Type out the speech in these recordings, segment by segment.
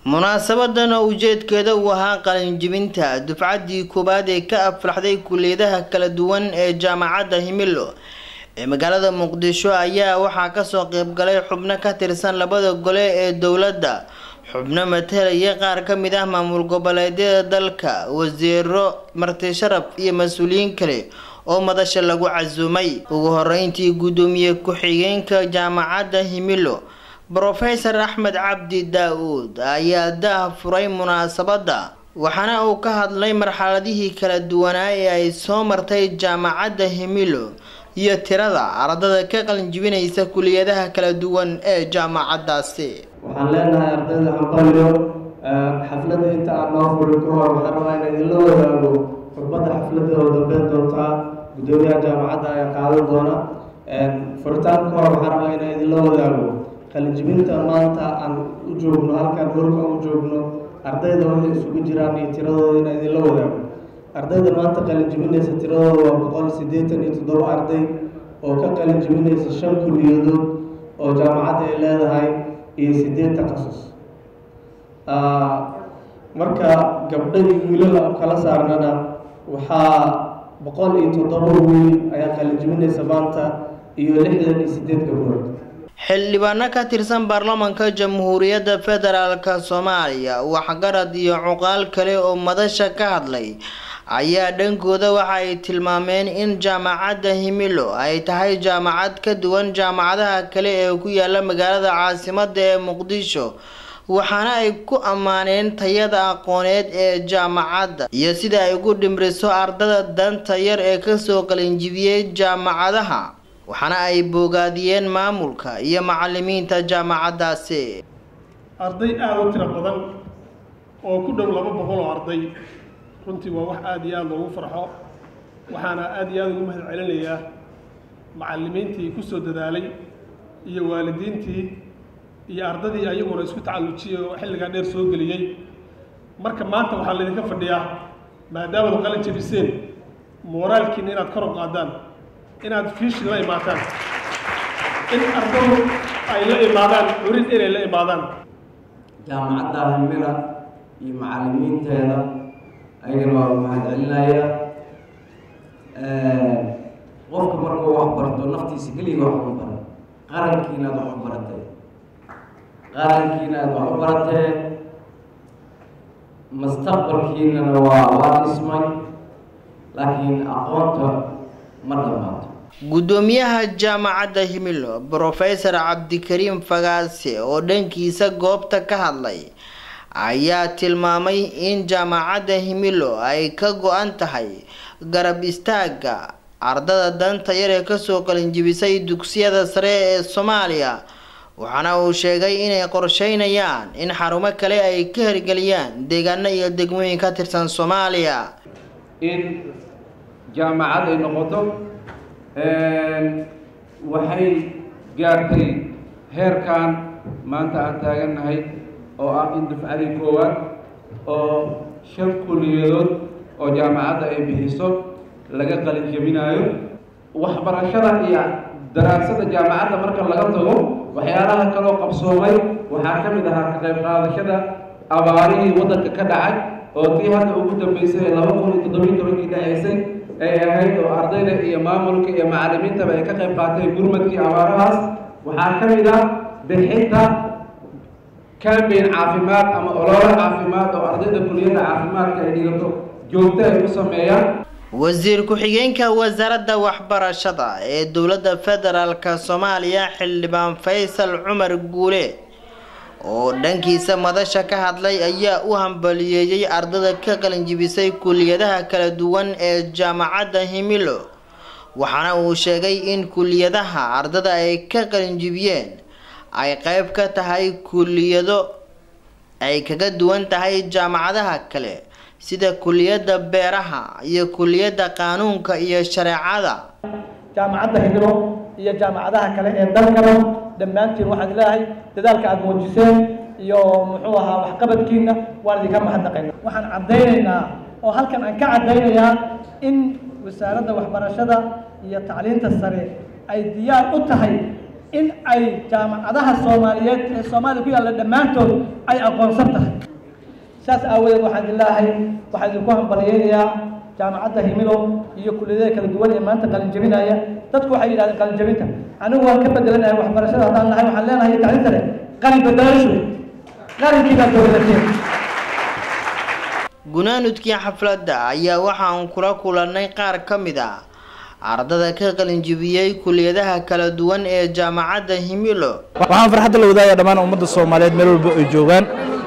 munaasabadan oo ujeedkeeda uu ahaa qalinjibinta dufcaddii koowaad ee ka aflaxday kuliyadaha kala duwan ee jaamacadda himilo ee magaalada muqdisho ayaa waxaa kasoo qeybgalay xubno ka tirsan labada gole ee dowladda xubno matalaya qaar ka mid ah maamul goboleedyada dalka wasiiro marti sharaf iyo mas-uuliyiin kale oo madasha lagu casuumay ugu horeyntii guddoomiye ku-xigeenka jaamacadda himilo brofesor axmed cabdi daa-uud ayaa daah furay munaasabadda waxaana uu ka hadlay marxaladihii kala duwanaa ee ay soo martay jaamacadda himilo iyo tirada ardada ka qalinjibinaysa kuliyadaha kala duwan ee jaamacaddaasi waxaan leenahay ardayda hambalyo xafladda inta aan noo furin ka hor waxaan rabaa in idinla wadaago khudbadda xafladda oo dambeyn doontaa guddoomiyaha jaamacadda ayaa qaadan doona furitaan ka hor waxaan rabaa inaan idinla wadaago qalinjibinta maanta aan u joogno halkaan holka u joogno ardayda waxay isugu jiraan iyo tiradooda inaan idinla wadaago ardayda maanta qalinjibinaysa tiradooda waa boqol siddeetan iyo toddoba arday oo ka qalinjibinaysa shan kuliyadood oo jaamacadda ay leedahay iyo siddeed takhasus marka gabdho iyo wiilala u kala saarnana waxaa boqol iyo toddoba wiil ayaa qalinjibinaysa maanta iyo lixdan iyo siddeed gabdhood xildhibaano ka tirsan baarlamaanka jamhuuriyadda federaalk soomaaliya waxgarad iyo cuqaal kale oo madasha ka hadlay ayaa dhankooda waxa ay tilmaameen in jaamacadda himilo ay tahay jaamacad ka duwan jaamacadaha kale ee ku yaala magaalada caasimadda ee muqdisho waxaana ay ku ammaaneen tayada aqooneed ee jaamacadda iyo sida ay ugu dhimriso ardada danta yar ee kasoo qalinjibiyey jaamacadaha waxaana ay boogaadiyeen maamulka iyo macalimiinta jaamacaddaasi arday aada u tiro badan oo ku dhow laba boqol oo arday runtii waa wax aada iyo aada loogu farxo waxaana aada iyo aada ugu mahad celinayaa macalimiintii ku soo dadaalay iyo waalidiintii iyo ardadii ayaguna isku tacallujiyey oo xilligaa dheer soo geliyey marka maanta waxaa laydinka fadhiyaa maadaamad qalin jabiseen mooraalkiina inaad kor u qaadaan inaad fiishi la imaataan in ardadu ay la imaadaan curin inay la imaadaan jaamacadda himila iyo macalimiinteeda ayagana waa mahad celinaya qofka markuu wax barto naftiisa keliga wax u baran qarankiina aad wax u baratee qarankiina aad wax u baratee mustaqbalkiinana waa waa dhismay laakiin aqoonta ma dhamaato guddoomiyaha jaamacadda himilo brofesor cabdikariim fagaase oo dhankiisa goobta ka hadlay ayaa tilmaamay in jaamacadda himilo ay ka go-an tahay garab istaagga ardada danta yar ee kasoo qalinjibisay dugsiyada sare ee soomaaliya waxaana uu sheegay inay qorsheynayaan in xarumo kale ay ka hirgeliyaan deegaano iyo degmooyin ka tirsan soomaaliya in jaamacad ay noqoto waxay gaartay heerkan maanta aan taagannahay oo ah in dufcadii koowaad oo shan kuliyadood oo jaamacadda ay bixiso laga qalin jebinaayo waxbarashada iyo daraasada jaamacadda marka laga tago waxyaalaha kaloo qabsoomay waxaa ka mid ahaa ka qayb qaadashada abaarihii waddanka ka dhacay oo tii hadda ugu dambeysay ee laba kun iyo toddobiyi tobankii dhaceysay ay ahayd oo ardayda iyo maamulka iyo macalimiintaba ay ka qayb qaateen gurmadkii abaarahaas waxaa ka mid ah bixinta cambain caafimaad ama olole caafimaad oo ardayda kuliyadda caafimaadka ay dhigato joogto ay u sameeyaan wasiir ku-xigeenka wasaaradda waxbarashada ee dowladda federaalk soomaaliya xildhibaan faysal cumar guule oo dhankiisa madasha ka hadlay ayaa u hambaliyeeyey ardada ka qalinjibisay kuliyadaha kala duwan ee jaamacadda himilo waxaana uu sheegay in kuliyadaha ardada ay ka qalinjibiyeen ay qeyb ka tahay kuliyado ay kaga duwan tahay jaamacadaha kale sida kuliyadda beeraha iyo kuliyadda qaanuunka iyo shareecada jaamacadda himilo iyo jaamacadaha kale ee dalkaba dhammaantiin waxaan leeyahay dadaalka aada muujiseen iyo muxuu ahaa waxqabadkiina waan idinka mahadnaqayna waxaan caddaynaynaa oo halkan aan ka caddaynayaa in wasaaradda waxbarashada iyo tacliinta sare ay diyaar u tahay in ay jaamacadaha soomaaliyeed ee soomaaliya ku yaalla dhammaantood ay aqoonsan tahay saas aawadeed waxaan idin leeyahay waxaan idinku hambalyeynayaa jaamacadda himilo iyo kulliyadaha kala duwan ee maanta qalinjabinaya dadku waxay yidhahdeen qalinjabinta anigu waan ka bedelanahay waxbarashada haddaan nahay waxaan leenahay tacliinta leh qalin bedelasho qalinkii baad dowlateen gunaanudkii xafladda ayaa waxaan kula kulannay qaar ka mid a ardada ka qalinjibiyey kuliyadaha kala duwan ee jaamacadda himilo waxaan farxadda la wadaagaya dhammaan ummadda soomaaliyeed meel walba ay joogaan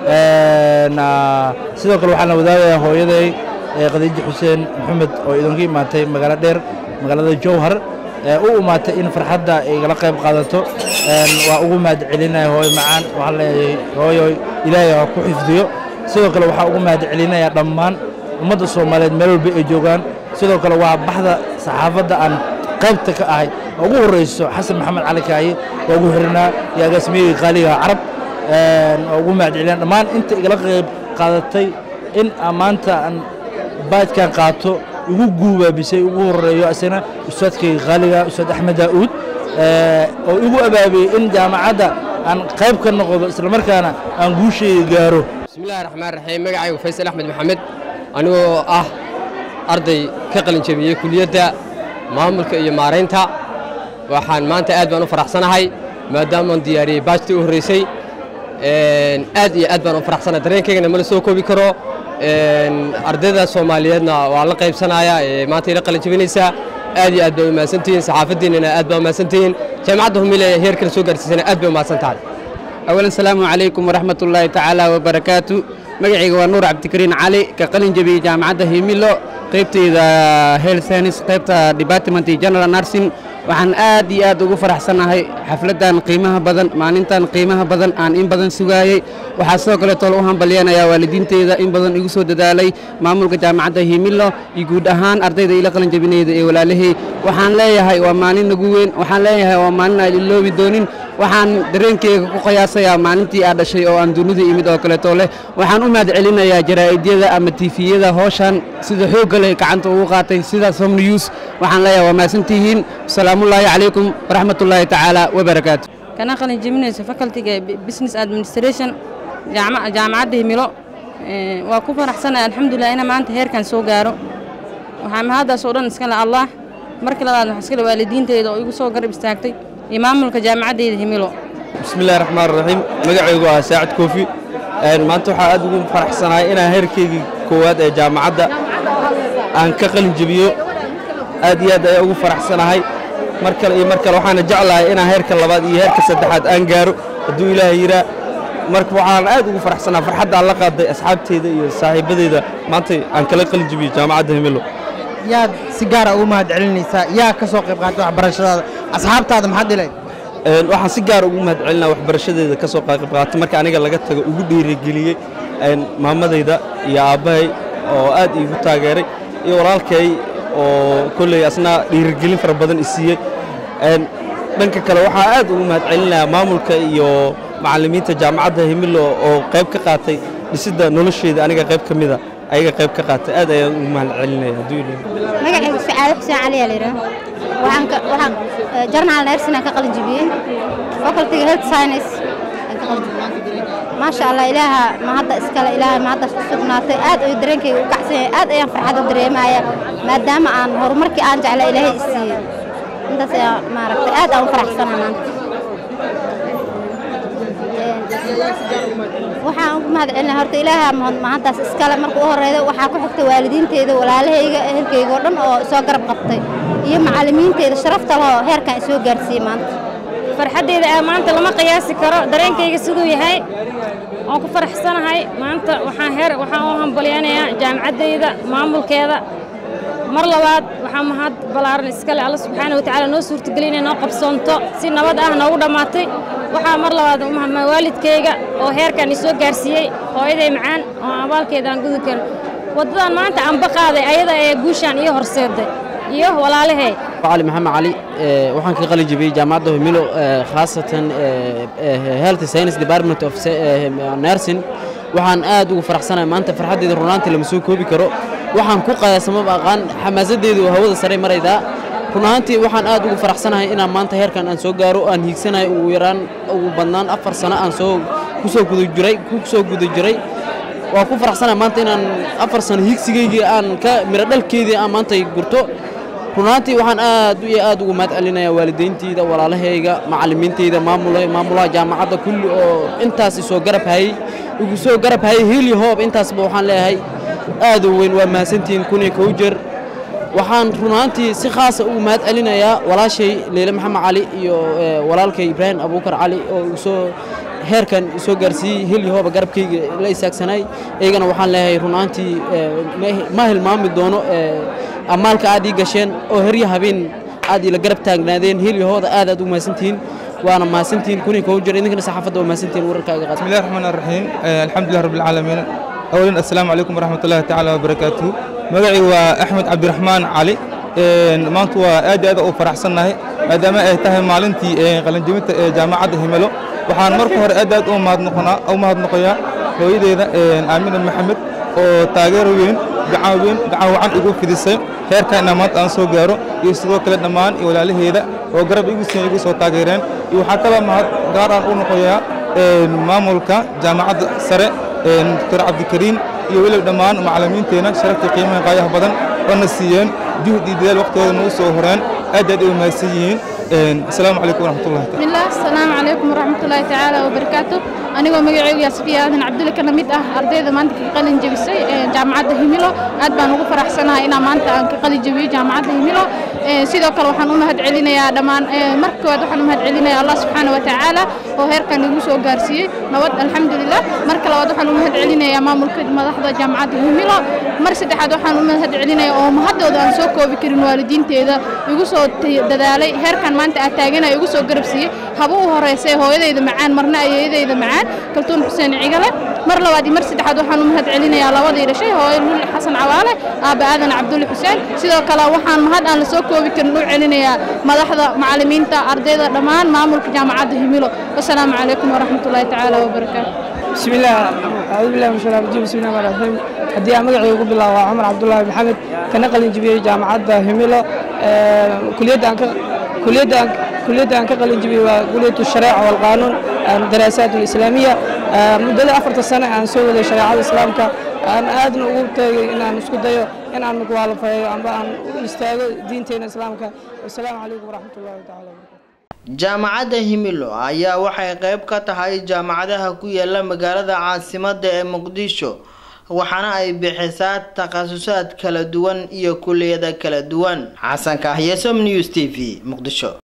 sidoo kale waxaan la wadaagayaa hooyaday khadiijo xuseen maxamed oo idinka imaatay magaalo dheer magaalada jowhar u imaatay in farxadda igala qayb qaadato waa ugu mahad celinaya hooyo macaan waxaan leeyahay hooyo ilaahay ha ku xifdiyo sidoo kale waxaa ugu mahad celinaya dhammaan ummadda soomaaliyeed meel walba ay joogaan sidoo kale waa baxda saxaafadda aan qaybta ka ahay oo ugu horreyso xasan maxamed cali kaaye waa ugu xirinaa iyo agaasmiyeyga qaaliga carab waa ugu mahad celinaa dhammaan inta igala qayb qaadatay in maanta aan baadkan qaato igu guubaabisay ugu horeeyo asana ustaadkayga qaaliga ustaad axmed daa'uud oo igu abaabiyey in jaamacadda aan qayb ka noqdo islamarkaana aan guushayga gaaro bismillahi raxmaan raxiim magacaygu faysal axmed maxamed anigoo ah arday ka qalinjabiyey kuliyadda maamulka iyo maaraynta waxaan maanta aad baan u faraxsanahay maadaamaan diyaariyey baajtii u horreysay aad iyo aad baan u faraxsanahay dareenkaygana mala soo koobi karo ardayda soomaaliyeedna waa la qaybsanayaa ee maanta ila qalinjabinaysaa aad iyo aad baa u mahadsantihiin saxaafaddiinnana aad baa u mahadsantihiin jaamacadda humile ee heerkala soo gaarsiisana aad bay u mahadsan tahay أولا السلام عليكم ورحمة الله تعالى وبركاته مقعي ونور عبد الكريم علي كقلن جبي جامعة هيميلو قيبتي ذا هيل ساينس قيبتا ديبارتمنت جنرال نارسين waxaan aad iyo aad ugu faraxsanahay xafladdan qiimaha badan maalintan qiimaha badan aan in badan sugaayey waxaa sidoo kale tol u hambalyanayaa waalidiinteyda in badan igu soo dadaalay maamulka jaamacadda himilo iyo guud ahaan ardayda ila qalin jabinayda ee walaalahey waxaan leeyahay waa maalin nagu weyn waxaan leeyahay waa maalin aan iloobi doonin waxaan dareenkeyga ku qiyaasayaa maalintii aad dhashay oo aan dunida imid oo kaleeto leh waxaan u mahad celinayaa jaraa'idiyada ama tiifiyada hooshan sida xoogga leh gacanta ugu qaatay sida som news waxaan leeyahay waa mahadsantihiin salaamullaahi calaykum waraxmatullaahi tacaala wabarakaatu kana qalin jebinayso facultiga business administration jaamacadda himilo waa ku faraxsanahay alxamdulilah ina maanta heerkan soo gaaro waxaa mahaddaas oo dhan iska le allah marka labaad waxaa iska le waalidiinteyda oo igu soo garab istaagtay iyo maamulka jaamacaddeyda himilo bismillahi raxmaan raxiim magacaygu ah saacid koofi maanta waxaa aad ugu faraxsanahay inaan heerkaygii koowaad ee jaamacadda aan ka qalin jebiyo aad iyo aad ayaa ugu faraxsanahay mar kale iyo mar kale waxaana jeclahay inaan heerka labaad iyo heerka saddexaad aan gaaro hadduu ilaahay yiraa marka waxaan aad ugu faraxsanahay farxadda aan la qaaday asxaabteyda iyo saaxiibadeyda maanta aan kala qalin jebiyo jaamacadda himilo yaad si gaara ugu mahad celinaysaa yaa ka soo qayb qaatay waxbarashadaada asxaabtaada maxaad dhilayd waxaan si gaar ugu mahad celinaa waxbarashadeeda ka soo qayb qaatay marka aniga laga tago ugu dhiirigeliyey maamadayda iyo aabbahay oo aad iigu taageeray iyo walaalkay oo kolley asna dhiirigelin fara badan i siiyey dhanka kale waxaa aad ugu mahad celinayaa maamulka iyo macallimiinta jaamacadda himilo oo qayb ka qaatay dhisidda nolosheeda aniga qayb ka mida ayaga qayb ka qaatay aad ayaan ugu mahad celinaya hadduu magacaygu sacaado xuseen cali aa layidhaha waxaan ka waxaan journal nursing aan ka qalin jebiyey facultyga health science aan ka qalin jebiyey maasha allah ilaaha ma hadda iskale ilaahay ma hadda sugnaatay aad ayuu dareenkayga u kacsan yahay aad ayaan farxad u dareemaya maadaama aan horumarkii aan jecla ilaahay i siiyey intaas ayaa maaragtay aad aan u faraxsana maanta waxaan ugu mahad celinaa horta ilaaha mahaddaas iskale marka u horeyda waxaa ku xigta waalidiinteyda walaalahayga ehelkayga oo dhan oo soo garab qabtay iyo macallimiinteyda sharafta lehoo heerkan isoo gaarsiiyey maanta farxaddeyda ee maanta lama qiyaasi karo dareenkayga siduu yahay waan ku faraxsanahay maanta waxaan heer waxaan u hambalyanayaa jaamacaddayda maamulkeeda mar labaad waxaa mahad ballaaran iskale alla subxaana watacaala noo suurtagelin inay noo qabsoonto si nabad ah noogu dhammaatay waxaa mar labaad umahadmaa waalidkayga oo heerkan i soo gaarsiiyey hooyaday macaan oo abaalkeeda aan gudi karin waddadan maanta aanba qaaday ayada ee guushaan iyo horseeday iyo walaalahey علي محمد علي waxaan ka qalin jebiyey jaamacadda Humilo khaasatan Health Science Department of Nursing waxaan aad ugu faraxsanahay maanta farxaddeeda runaantii lama soo koobi karo waxaan ku qayaasamo aqaan xamaasadeedu hawada sare marayda run ahaantii waxaan aad ugu faraxsanahay inaan maanta heerkan aan soo gaaro aan hiigsanahay ugu yaraan ugu badnaan afar sano aan soo kusoo guda jiray ku soo guda jiray waa ku faraxsanahay maanta inaan afar sano hiigsigaygii aan ka miro dhalkeydii aan maanta gurto run ahaantii waxaan aad iyo aad ugu mahad celinayaa waalidayntiida walaalahayga macallimiintayda maamula maamulaha jaamacadda kulli oo intaas isoo garab hayey igu soo garab hayey heli hoob intaasba waxaan leeyahay aad u weyn waa mahadsantihiin kun iyo kow jeer waxaan run ahaantii si khaasa ugu mahad celinayaa walaashay leyle maxamed cali iyo walaalkay ibraahim abuukar cali oo isoo heerkan isoo gaarsiiyey heli hooba garabkayga la isaagsanay iyagana waxaan leeyahay run ahaantii ma hilmaami doono ammaalka aad ii gasheen oo herya habeen aad ila garab taagnaadeen helyahooda aad aad u mahadsantihiin waana mahadsantihiin kun iyo kow jeer idinkana saxaafadda waa mahadsantihiin wararkaaga qaad bismillahi raxmaan raxiim alxamdulilah rabbi alcaalamiin awalan assalaamu calaykum waraxmat ullahi tacaala wabarakaatuhu magacii waa axmed cabdiraxmaan cali maanta waa aad iyo aad u faraxsannahay maadaama ay tahay maalintii qalinjebinta ee jaamacadda himelo waxaan marka hore aad aad u mahadnoqoyaa hooyadeeda aamina maxamed oo taageero weyn gacan weyn gacan wacan igu fidisay heerkan inaan maanta aan soo gaaro iyo sidoo kale dhammaan iyo walaalaheeda oo garab igu siin igu soo taageereen iyo waxaa kaloo mahad gaar aan u noqoyaa maamulka jaamacadda sare doctor cabdikariin iyo weliba dhammaan macallimiinteena sharaftii qiimaha qaayaha badan oo na siiyeen juhd iyo dadaal waqtigooda nagu soo horeen aad aad ay u mahadsan yihiin السلام عليكم ورحمة الله تعالى بسم الله السلام عليكم ورحمة الله تعالى وبركاته أنا مجيء يا سفيا أنا عبد الله كنا ميت أرضي ذا مانت قلن جبسي جامعة هيميلو أد بان ugu faraxsanahay inaan maanta aan ka qalin jabiyo jaamacadda himilo sidoo kale waxaan u mahad celinayaa dhammaan markood waxaan u mahad celinayaa allah subxaana wa tacaala oo heerkan igu soo gaarsiiyey nabad alxamdulilah marka labaad waxaan u mahad celinayaa maamulka madaxda jaamacadda himilo mar saddexaad waxaan u mahad celinayaa oo mahadooda aan soo koobi karin waalidiinteeda igu soo dadaalay heerkan maanta aad taagana igu soo garab siiyey haba u horeysay hooyadayda macaan marna ayeeyadayda macaan kaltuun xuseen cigale mar labaad iyo mar saddexaad waxaan u mahad celinayaa labadii dhashay hooyo luli xasan cawaale aabba aadan cabdulle xuseen sidoo kale waxaan mahad aan la soo koobi karin u celinayaa madaxda macallimiinta ardayda dhammaan maamulka jaamacadda himilo wasalaamu calaykum waraxmatullaahi tacaala wabarakaatu بسم الله أعوذ بالله من الشيطان الرجيم بسم الله الرحمن الرحيم هدي مقعي ugu bilaabo Cumar Cabdullaahi Maxamed kana qalin jibiyay jaamacadda Himilo kuliyadda aan ka kuliyadda kuliyadda aan ka qalin jibiyay waa kuliyadda shariica wal qaanuun daraasaat al-islaamiya muddada afarta sano aan soo waday shariicada islaamka aan aadna ugu tagay inaan isku dayo inaan mukwaalafeeyo amba aan u istaago diinteena islaamka wasalaamu calaykum waraxmatullaahi tacaala jaamacadda himilo ayaa waxay qayb ka tahay jaamacadaha ku yaala magaalada caasimadda ee muqdisho waxaana ay bixisaa takhasusaad kala duwan iyo kuliyada kala duwan xasan kahyasom news t v muqdisho